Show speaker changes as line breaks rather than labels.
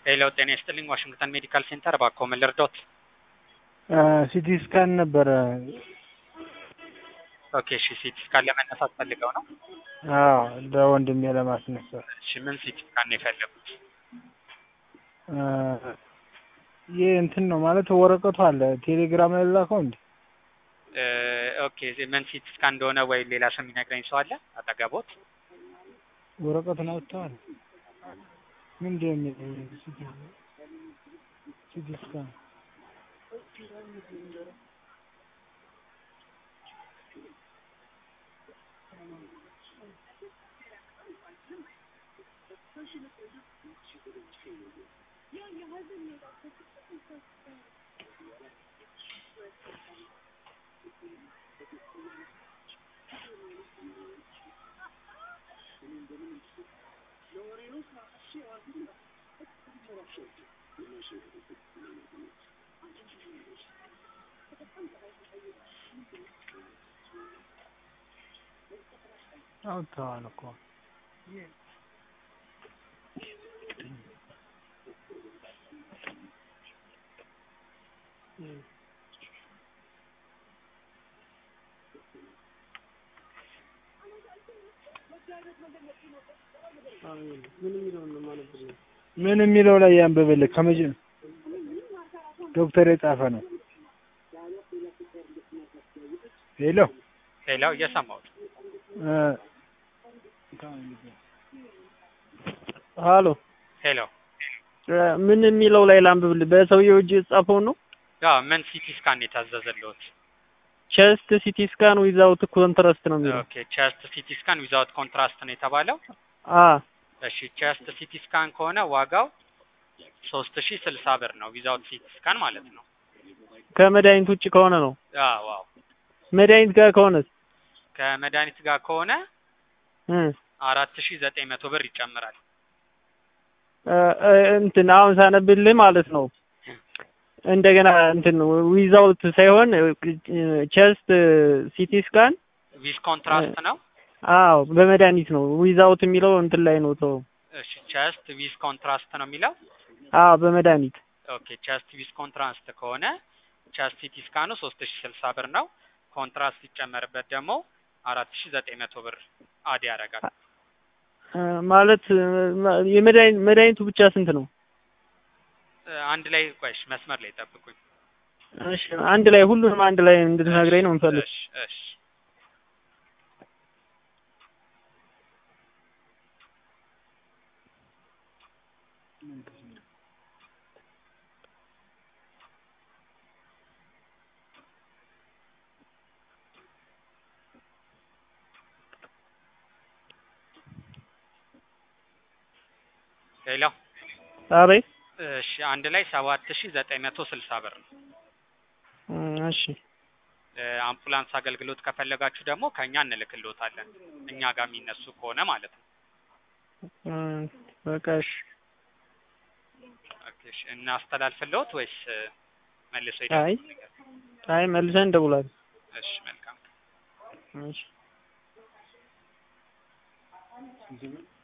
ሄሎ ጤና ይስጥልኝ ዋሽንግተን ሜዲካል ሴንተር እባክዎ ምን ልርዶት?
ሲቲ ስካን ነበረ።
ኦኬ እሺ ሲቲ ስካን ለመነሳት ፈልገው ነው?
አዎ ለወንድሜ ለማስነሳት።
እሺ ምን ሲቲ ስካን ነው የፈለጉት?
ይህ እንትን ነው ማለት ወረቀቱ አለ ቴሌግራም ላይ ላከው እንዴ?
ኦኬ ምን ሲቲ ስካን እንደሆነ ወይ ሌላ ሰው የሚነግረኝ ሰው አለ አጠገቦት?
ወረቀቱን አውጥተዋል። ምንድን ነው የሚለው? ሲቲ ስካን አውጥተዋል እኮ ምን የሚለው ላይ ያንብብልህ ከመጀ ዶክተር የጻፈ ነው። ሄሎ
ሄሎ እየሰማሁት
ሀሎ
ሄሎ
ምን የሚለው ላይ ላንብብልህ? በሰውየው እጅ የተጻፈው ነው።
ያው ምን ሲቲ ስካን የታዘዘልዎት?
ቼስት ሲቲ ስካን ዊዛውት ኮንትራስት ነው የሚለው።
ኦኬ ቼስት ሲቲ ስካን ዊዛውት ኮንትራስት ነው የተባለው።
አ
እሺ ቼስት ሲቲ ስካን ከሆነ ዋጋው ሶስት ሺህ ስልሳ ብር ነው ዊዛውት ሲቲ ስካን ማለት ነው።
ከመድኃኒት ውጭ ከሆነ ነው።
አዎ ዋው
መድኃኒት ጋር ከሆነስ
ከመድኃኒት ጋር ከሆነ
እ
አራት ሺህ ዘጠኝ መቶ ብር ይጨምራል።
እንትን አሁን ሳነብልህ ማለት ነው እንደገና እንትን ዊዛውት ሳይሆን ቼስት ሲቲ ስካን
ዊዝ ኮንትራስት ነው።
አዎ በመድኃኒት ነው። ዊዛውት የሚለው እንትን ላይ ነው ተው።
እሺ ቼስት ዊዝ ኮንትራስት ነው የሚለው።
አዎ በመድኃኒት
ኦኬ ቼስት ዊዝ ኮንትራስት ከሆነ ቼስት ሲቲ ስካኑ ሶስት ሺህ ስልሳ ብር ነው። ኮንትራስት ሲጨመርበት ደግሞ አራት ሺህ ዘጠኝ መቶ ብር አድ ያደርጋል።
ማለት የመድኃኒት መድኃኒቱ ብቻ ስንት ነው?
አንድ ላይ ቆይሽ መስመር ላይ ጠብቁኝ።
እሺ አንድ ላይ ሁሉንም አንድ ላይ እንድትነግረኝ ነው የምፈልግ።
እሺ እሺ ሄሎ
አቤት።
እሺ አንድ ላይ ሰባት ሺህ ዘጠኝ መቶ ስልሳ ብር ነው።
እሺ
አምቡላንስ አገልግሎት ከፈለጋችሁ ደግሞ ከኛ እንልክልዎታለን። እኛ ጋር የሚነሱ ከሆነ ማለት ነው።
በቃ እሺ።
ኦኬ እሺ እናስተላልፍልዎት ወይስ መልሶ
አይ
ይደውሉ?
አይ መልሰን እንደውላለን።
እሺ መልካም
እሺ